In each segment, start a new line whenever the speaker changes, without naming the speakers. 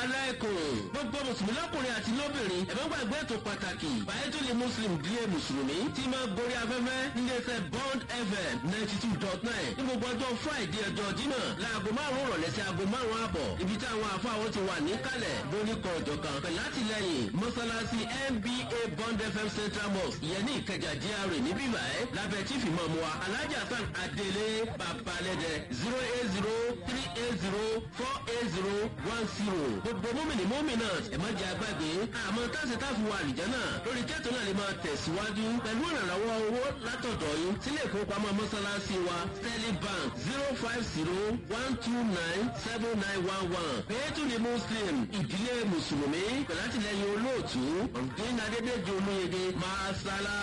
aláìkùn gbogbo mùsùlùmí lọ́kùnrin àti lóbìnrin ẹ̀fọ́ gbàgbé ètò pàtàkì bàyẹ́tòlè muslim díẹ̀ mùsùlùmí tí máa gorí afẹ́fẹ́ níléeṣẹ́ bond fm ninety two dot nine ní gbogbo ọjọ́ friday ọjọ́ jímọ̀ láago márùn-ún rọ̀lẹ́ sí aago márùn-ún àbọ̀ ibi tí àwọn afáwọn ti wà níkàlẹ̀ lórí kan ọ̀jọ̀kan pẹ̀lú àtìlẹyìn mọ́sálásí nba bond fm central mosque ìyẹn ní ìkẹjà GRA ní bíbá ẹ̀ lábẹ́ chief imam wa alhaji hasan adele babalẹ́dẹ zero eight zero three eight zero four eight zero one zero gbogbo mọ́mìnì mọ́mìnà ẹ̀ má jẹ́ agbágbé àmọ́ táṣe táfi wà àlìjá náà lórí kẹ́tù náà lè máa tẹ̀síwájú pẹ̀lú ìrànlọ́wọ́ owó látọ̀dọ̀ yín sílé ìfowópamọ́ mọ́sálásí wa sterling bank zero five zero one two nine seven nine one one pẹ̀lú ní muslim ìdílé mùsùlùmí pẹ̀lú àtìlẹyìn olóòtú ọ̀gbìn adédèjì olóyèdè máa sálá.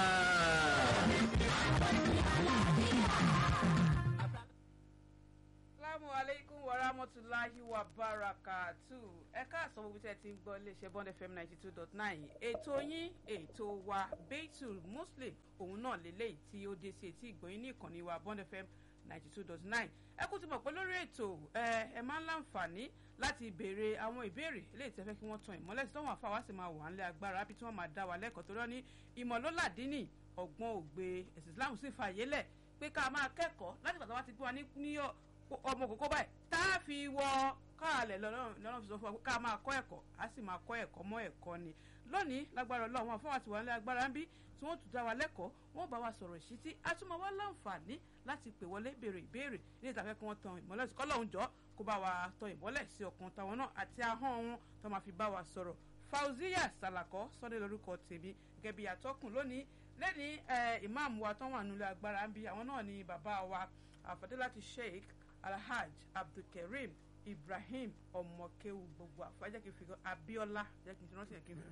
Assalamu alaikum wa rahmatulahi wa barakatu. Ẹ káàsán gbogbo tí ẹ ti ń gbọ́ iléeṣẹ́ Bond FM ninety two dot nine. Ètò yín ètò wa Beitul Muslim òun náà lélẹ́yìí tí ó dé sí etí ìgbọ̀nyín ní ìkànnì wa Bond FM ninety two dot nine. Ẹ kú ti mọ̀ pé lórí ètò ẹ ẹ máa ń láǹfààní láti béèrè àwọn ìbéèrè eléyìí tí ẹ fẹ́ kí wọ́n tan ìmọ́lẹ̀ sí tọ́wọ́n àfáwá sì máa wà ńlẹ̀ agbára bí tí wọ́n máa dá wa lẹ́kọ̀ọ́ torí wọ́n ní ìmọ̀ ló làdínì ọgbọ́n ògbé ẹ̀sìn Islam sì fàyè lẹ̀ pé ká máa kẹ́kọ̀ọ́ láti pàtàkì wá ti gbé wa ní ọmọ kòkó báyìí tá a fi wọ káàlẹ̀ lọ́nà fi sọ fún wa pé ká máa kọ́ ẹ̀kọ́ a sì máa kọ́ ẹ̀kọ́ mọ́ ẹ̀kọ́ ni lónìí lágbára ọlọ́run àwọn afọwọ́ àti wà nílẹ̀ agbára ń bí tí wọ́n tún dá wa lẹ́kọ̀ọ́ wọ́n bá wa sọ̀rọ̀ ìṣítí a tún máa wá láǹfààní láti pè wọlé béèrè ìbéèrè ní ìtàfẹ́ kí wọ́n tan ìmọ́lẹ̀ sí kọ́lọ́hún jọ kó bá wa tan ìmọ́lẹ̀ sí ọkàn táwọn náà àti ahọ́n wọn tó máa fi bá wa sọ̀rọ̀ Fauziya Salako sọ́dẹ̀ lórúkọ tèmi gẹ́gẹ́ bí atọ́kùn lónìí lẹ́ni ìmáàmù wa tán wà nílẹ̀ agbára ń bí àwọn náà ni bàbá wa àfọ̀délàtì Sheikh alhaj abdulkareem ibrahim ọmọkéwu gbogbo àfájẹ́ kí n fi gan abiola jẹ́ kí n ti rántí yẹn kí n fi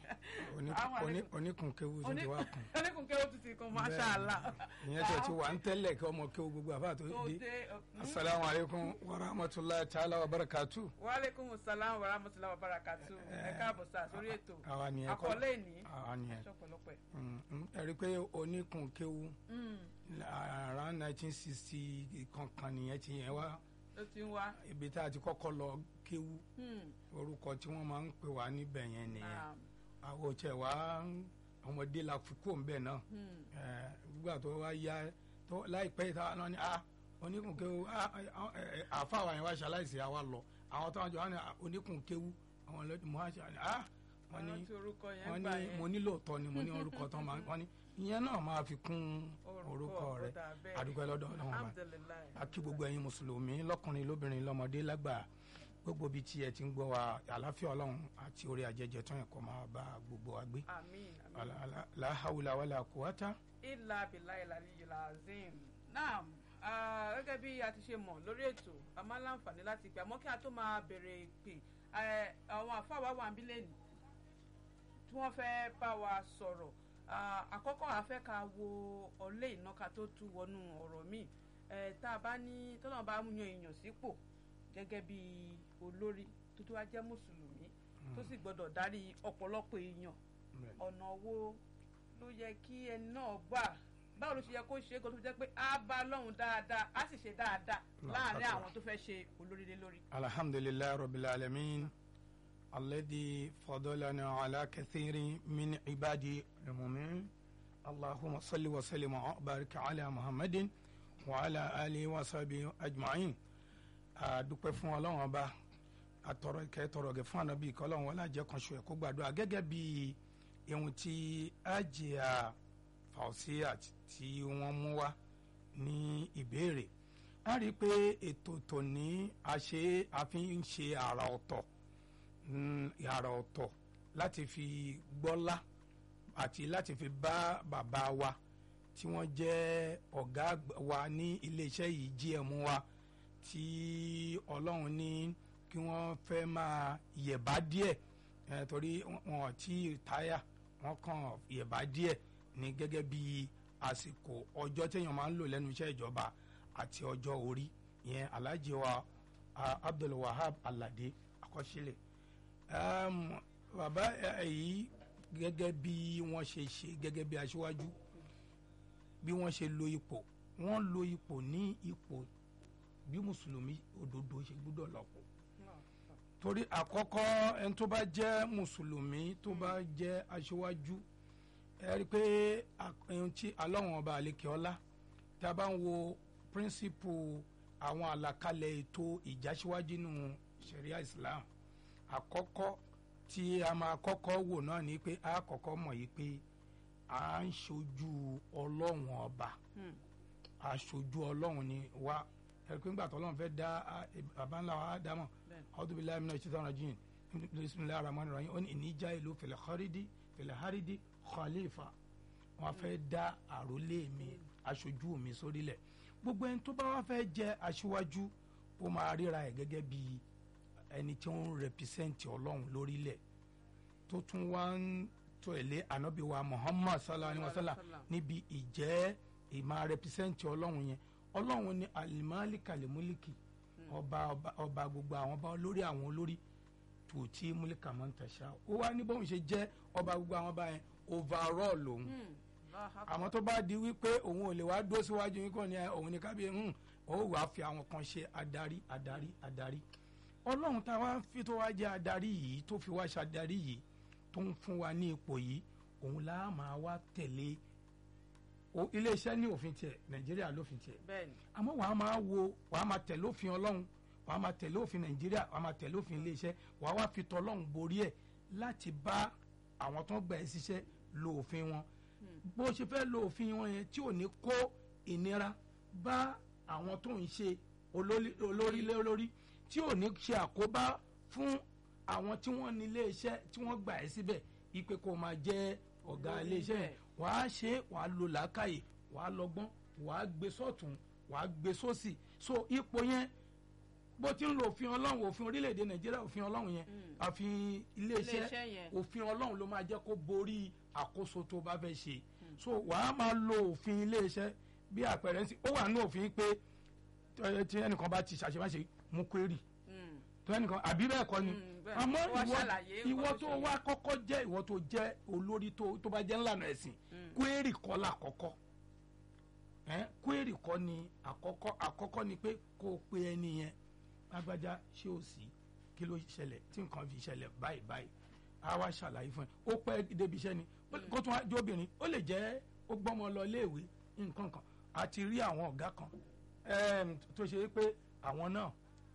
bẹ́ẹ̀ni oníkunkéwu tún ti wá kún
oníkunkéwu tún ti kún masha allah.
ìyẹn tó ti wà ń tẹ́lẹ̀ kí ọmọkéwu gbogbo àfa tó dé asalaamu aleykum wa rahmatulahi taala wa barakatu.
wa aleykum salaam wa rahmatulahi wa barakatu ẹ káàbọ̀ sá sórí ètò
àwa ni ẹ kọ́
àkọlé ìní
àwa ni ẹ
aṣọ́pọ̀lọpọ̀
ẹ rí i pé oníkunkéwu around nineteen sixty kankan nìyẹn ti yẹn wá
ló ti ń wá.
ibi tá a ti kọ́kọ́ lọ kéwu orúkọ tí wọ́n máa ń pè wá níbẹ̀ yẹn nìyẹn àwọn òtí ẹ̀ wá ọmọdé la fi kó nbẹ náà gbígbà tó wá yá tó láìpẹ́ ìta náà ni ah oníkùnkéwu àfa wa yẹn wá ṣaláìsí àwa lọ àwọn tó wá jọ wá ní oníkùnkéwu àwọn ọlọ́dún mọ́ àṣà ni ah wọ́n ní wọ́n ní mo nílò tọ́ ni mo ní orúkọ tán máa wọ́n ní ìyẹn náà máa fi kún orúkọ rẹ àdúgbò lọ́dọ̀ Ọlọ́run bá a kí gbogbo ẹ̀yin mùsùlùmí lọ́kùnrin lóbìnrin lọ́mọdé lágbà gbogbo bíi tí ẹ ti ń gbọ́ wa àlàáfíà Ọlọ́run àti orí ajẹjẹ tán ẹ̀kọ́ máa bá gbogbo wa gbé la hawla wala quwata.
ilà bìlà ìlà ìlà azim náà gẹ́gẹ́ bí a ti ṣe mọ̀ lórí ètò a máa láǹfààní láti pè àmọ́ kí a tó máa bẹ̀rẹ̀ ìpè àwọn àfáà wa wà ń bí lẹ́nu tí wọ́n fẹ́ bá wa sọ̀rọ̀ àkọ́kọ́ àfẹ́ ká wo ọ̀lẹ́ ìnáka tó tú wọnú ọ̀rọ̀ míì tá a bá ní tọ́lá bá yan èèyàn sípò gẹ́gẹ́ bí olórí tó tó wá jẹ́ mùsùlùmí tó sì gbọ́dọ̀ darí ọ̀pọ̀lọpọ̀ èèyàn ọ̀nà wo ló yẹ kí ẹni náà gbà báwo ló ṣe yẹ kó ṣe é kó tó jẹ́ pé á bá lọ́hùn dáadáa á sì ṣe dáadáa láàárín àwọn tó fẹ́ ṣe olórí lé lórí.
alhamdulilayi rabbil alamin. الذي فضلنا على كثير من عباده المؤمنين اللهم صل وسلم وبارك على محمد وعلى آله وصحبه أجمعين adúpẹ́ fún ọlọ́run ọba àtọ̀rọ̀ ìkẹ́ tọ̀rọ̀ gẹ̀ fún ànábì ìkọ́ ọlọ́run wọlé àjẹ́ kan ṣo ẹ̀ kó gbàdúrà gẹ́gẹ́ bí ihun tí àjìyà Fauziya tí wọ́n mú wá ní ìbéèrè a rí i pé ètò tòní a ṣe àfi ń ṣe àrà ọ̀tọ̀ yàrá ọ̀tọ̀ láti fi gbọ́lá àti láti fi bá bàbá wa tí wọ́n jẹ́ ọ̀gá wa ní iléeṣẹ́ yìí GM wa tí ọlọ́run ní kí wọ́n fẹ́ máa yẹ̀bá díẹ̀ torí wọn ti táyà wọ́n kàn yẹ̀bá díẹ̀ ní gẹ́gẹ́ bí àsìkò ọjọ́ téèyàn máa ń lò lẹ́nu iṣẹ́ ìjọba àti ọjọ́ orí ìyẹn Alhaji wa Abdul Wahab Alade àkọsílẹ̀ bàbá yìí gẹ́gẹ́ bí wọ́n ṣe ṣe gẹ́gẹ́ bí aṣíwájú bí wọ́n ṣe lo ipò wọ́n lo ipò ní ipò bí mùsùlùmí òdodo ṣe gbúdọ̀ lọ́pọ̀ torí àkọ́kọ́ ẹni tó bá jẹ́ mùsùlùmí tó bá jẹ́ aṣíwájú ẹ rí i pé ẹni tí alọ́wọ̀n ọba àlekè ọlá tí a bá ń wo píríncípù àwọn àlàkalẹ̀ ètò ìjásíwájú nínú sharia islam àkọ́kọ́ tí a máa kọ́kọ́ wò náà ni pé a kọ́kọ́ mọ̀ yìí pé à ń ṣojú ọlọ́wọ̀n ọba aṣojú ọlọ́run ni wá ẹ rí i pé nígbà tó ọlọ́run fẹ́ dá bàbá ńlá wa dámọ̀ ọdún bíi láìmínà ìṣẹ́ tọ́nà jìn bisimilayi rahman rahim ó ní ìníjà ìlú fìlẹ̀ xaridi fìlẹ̀ haridi khalifa wọn fẹ́ dá àrólé mi aṣojú mi sórílẹ̀ gbogbo ẹni tó bá wá fẹ́ jẹ́ aṣíwájú ó máa ríra ẹ̀ gẹ́gẹ́ bí ẹni tí ó ń rẹpísẹ́ǹtì ọlọ́run lórílẹ̀ tó tún wá ń tẹ̀lé ànábì wa muhammad sallallahu alayhi wa sallam níbi ìjẹ́ ìmọ̀ rẹpísẹ́ǹtì ọlọ́run yẹn ọlọ́run ní alimali kalimuliki ọba ọba ọba gbogbo àwọn ọba olórí àwọn olórí tòótí múlíkà máa ń tẹ̀sà ó wá ní bóun ṣe jẹ́ ọba gbogbo àwọn ọba yẹn overall lòun àmọ́ tó bá di wípé òun ò lè wá dó síwájú yín kàn ní òun ní kábíyé hùn ó wàá fi àwọn kan ṣe adarí adarí adarí ọlọ́run tá a wá fi tó wá jẹ́ adarí yìí tó fi wá ṣe adarí yìí tó ń fún wa ní ipò yìí òun là á máa wá tẹ̀lé iléeṣẹ́ ní òfin tiẹ̀ nàìjíríà lófin tiẹ̀ àmọ́ wàá máa wo wàá máa tẹ̀lé òfin ọlọ́run wàá máa tẹ̀lé òfin nàìjíríà wàá máa tẹ̀lé òfin iléeṣẹ́ wàá wá fi tọ́lọ́run borí ẹ̀ láti bá àwọn tó ń gbà ẹ́ ṣiṣẹ́ lo òfin wọn bó ṣe fẹ́ lo òfin wọn yẹn tí ò ní kó ìnira bá àwọn tó ń ṣe olórí lórí tí ò ní ṣe àkóbá fún àwọn tí wọ́n ní iléeṣẹ́ tí wọ́n gbà ẹ́ síbẹ̀ ipe kó máa jẹ́ ọ̀gá iléeṣẹ́ yẹn wàá ṣe wàá lo làákàyè wàá lọ́gbọ́n wàá gbé sọ́tún wàá gbé sósì so ipò yẹn bó ti ń lo òfin ọlọ́run òfin orílẹ̀-èdè nàìjíríà òfin ọlọ́run yẹn àfin iléeṣẹ́ òfin ọlọ́run ló máa jẹ́ kó borí àkóso tó bá fẹ́ ṣe so wàá máa lo òfin iléeṣẹ́ bí àpẹẹrẹ ń sìn ó wà ní òfin pé tí ẹnìkan bá ti ṣàṣemáṣe mú kwérì tó ẹnìkan àbí bẹ́ẹ̀ kọ́ ni àmọ́ ìwọ tó wá kọ́kọ́ jẹ́ ìwọ tó jẹ́ olórí tó bá jẹ́ ńlànà ẹ̀sìn kwérì kọ́ là kọ́kọ́ kwérì kọ́ ni àkọ́kọ́ àkọ́kọ́ ni pé kó o pe ẹni yẹn lágbájá ṣé o sì kí ló ṣẹlẹ̀ tí nǹkan fi ṣẹlẹ̀ báyìí báyìí a wá ṣàlàyé fún ẹ ó pẹ́ débi iṣẹ́ ni kó tún wá jóbìnrin ó lè jẹ́ ó gbọ́mọ lọ léèwé nǹkan kan a ti rí àwọn ọ̀gá kan tó ṣe pé àwọn náà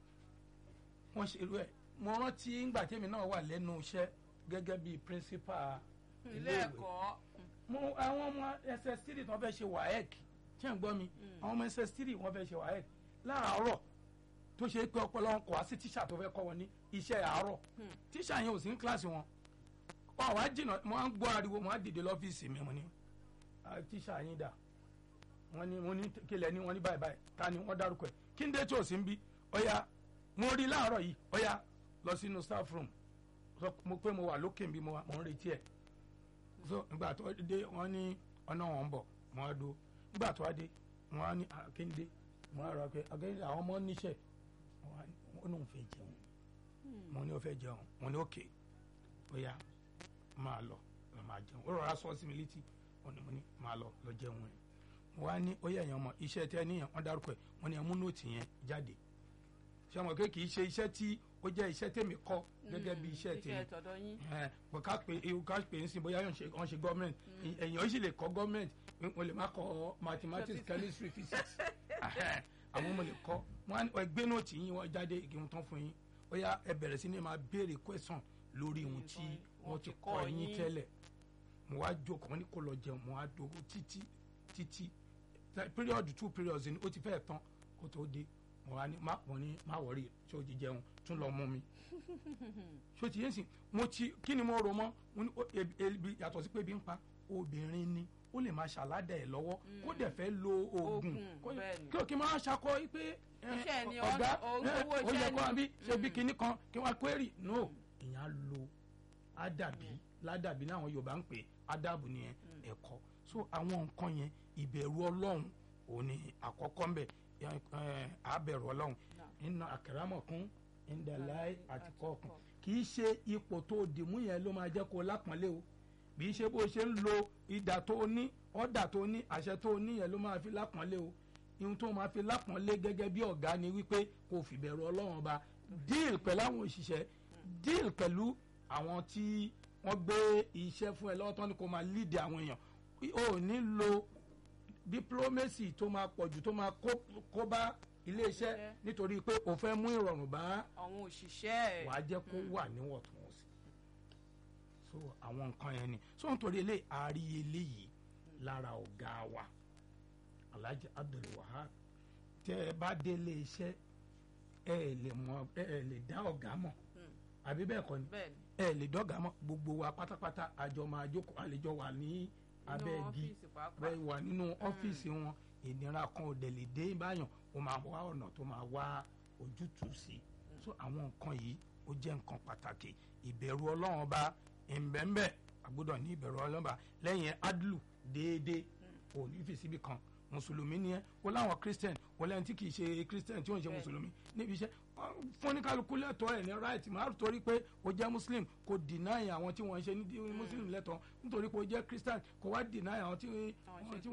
wọ́n ṣe irú ẹ̀ mo rántí ngbà tèmi náà wà lẹ́nu iṣẹ́ gẹ́gẹ́ bí principal
ilé ẹ̀kọ́
mo àwọn ọmọ ss three tí wọ́n fẹ́ ṣe waec ṣé ń gbọ́ mi àwọn ọmọ ss three wọ́n fẹ́ ṣe waec láàárọ̀ tó ṣe pé ọpọlọ wọn kò wá sí tíṣà tó fẹ́ kọ́ wọn ní iṣẹ́ àárọ̀ tíṣà yẹn ò sí ní kíláàsì wọn wọn wá jìnnà mo á ń gbọ́ ariwo mo á dìde lọ́fíìsì mi mo ní tíṣà yín dà wọ́n ní mo ní kílẹ̀ ní wọ́n ní báyìí báyìí ta ni wọ́n dárúkọ ẹ̀ kí n dé tí ò sí ń bí ọ̀ya mo rí láàárọ̀ yìí ọ̀ya lọ sínú staff room so mo pé mo wà lókè bí mo wà mo ń retí ẹ̀ so nígbà tó dé wọ́n ní ọ̀nà wọn ń bọ̀ mo á do nígbà tó wá dé wọ́n á ní akéńdé mo á rọ pé akéńdé àwọn ọmọ níṣẹ́ ó lóun fẹ́ jẹun mo ní ó fẹ́ jẹun mo ní òkè bóyá máa lọ lọ máa jẹun ó rọra sọ sí mi létí ó ní mo ní máa lọ lọ jẹun ẹ mo wá ní ó yẹ ẹ̀yàn ọmọ iṣẹ́ tẹ́ níyàn wọ́n dárúkọ ẹ̀ wọ́n ní ẹ mú nóòtì yẹn jáde ṣé ọmọ kéèkì ṣe iṣẹ́ tí ó jẹ́ iṣẹ́ tèmi kọ́ gẹ́gẹ́ bí iṣẹ́ tèmi ẹ̀ bọ̀ ká pé ewu ká pé ń sìn bóyá wọ́n ṣe gọ́ọ̀mẹ̀ntì èèyàn ó sì lè kọ́ gọ́ọ̀mẹ̀ntì wọ́n lè má kọ́ mathematics chemistry physics àwọn ọmọ lè kọ́ wọn ẹgbẹ́ náà tí yín wọ́n jáde ìgbìmọ̀ tán fún yín ó yá ẹ bẹ̀rẹ̀ sí ni máa béèrè question lórí ohun tí wọ́n ti kọ́ yín tẹ́lẹ̀ mo wá jókòó wọn ní kó lọ jẹun mo wá dòwó títí títí period two periods ni ó ti fẹ́ tán kó tó dé mo wá ní má mo ní má wọrí tí ó ti jẹun tún lọ mú mi ṣó ti yé sìn mo ti kí ni mo rò mọ́ mo ní ebi yàtọ̀ sí pé bí ń pa obìnrin ni ó lè máa ṣàládà ẹ̀ lọ́wọ́ kó dẹ̀ fẹ́ lo oògùn kí o kí n máa ṣakọ pé ọ̀gá ó yẹ kó àbí ṣe bí kinní kan kí wọ́n query no ìyẹn lo ádàbí ládàbí ní àwọn Yorùbá ń pè ádàbù nìyẹn ẹ̀kọ́ so àwọn nǹkan yẹn ìbẹ̀rù Ọlọ́run òun ni àkọ́kọ́ ń bẹ̀ àbẹ̀rù Ọlọ́run nínú àkàràmọ̀kún ìdàláì àti kọ̀ọ̀kan kì í ṣe ipò tó dìmú yẹn ló máa jẹ́ kó lápọ̀nlé o bí í ṣe bó ṣe ń lo ìdà tó ní ọ̀dà tó ní àṣẹ tó ní yẹn ló máa fi lápọ̀nlé o ihun tó máa fi lápọ̀nlé gẹ́gẹ́ bí ọ̀gá ni wípé kò fìbẹ̀rù ọlọ́run ọba díìl pẹ̀lú àwọn òṣìṣẹ́ deal pẹ̀lú àwọn tí wọ́n gbé iṣẹ́ fún ẹ lọ́wọ́ tán ni kò máa lead àwọn èèyàn o ò ní lo diplomacy tó máa pọ̀jù tó máa kó kó bá iléeṣẹ́
Iṣẹ́.
nítorí pé o fẹ́ mú ìrọ̀rùn bá
àwọn òṣìṣẹ́ ẹ̀
wàá jẹ́ kó wà níwọ̀ntúnwọ̀nsì so àwọn nǹkan yẹn ni so nítorí eléyìí àárí eléyìí lára ọ̀gá wa Alhaji Abdulwahab tẹ ẹ bá délé iṣẹ́ ẹ ẹ lè mọ ẹ ẹ lè dá ọ̀gá mọ̀ àbí bẹ́ẹ̀ kọ́ ni
bẹ́ẹ̀ ni
ẹ lè dọ́gà mọ́ gbogbo wa pátápátá àjọ máa jókòó àlejò wà ní abẹ́
inú
igi
ọ́fíìsì pàápàá
bẹ́ẹ̀ wà nínú ọ́fíìsì wọn ìnira kan ò dẹ̀ lè dé báyàn ó máa wá ọ̀nà tó máa wá ojútùú sí i so àwọn nǹkan yìí ó jẹ́ nǹkan pàtàkì ìbẹ̀rù ọlọ́run ọba ìbẹ̀ǹbẹ̀ àgbọ́dọ̀ ní ìbẹ̀rù ọlọ́run ọba lẹ́yìn adlu déédéé ò ní fi síbi kan mùsùlùmí ni ẹ wọ́n láwọn christian wọ́n lẹ́yìn tí kì í ṣe christian tí wọ́n ń ṣe
Bẹ́ẹ̀.
mùsùlùmí níbi iṣẹ́ wọ́n fún ní kálukú lẹ́tọ̀ọ́ ẹ̀ ní right máa torí pé o jẹ́ muslim kò deny àwọn tí wọ́n ń ṣe ní muslim lẹ́tọ̀ọ́ nítorí pé o jẹ́ christian kò wá deny àwọn tí
Àwọn
wọ́n
ṣe
tí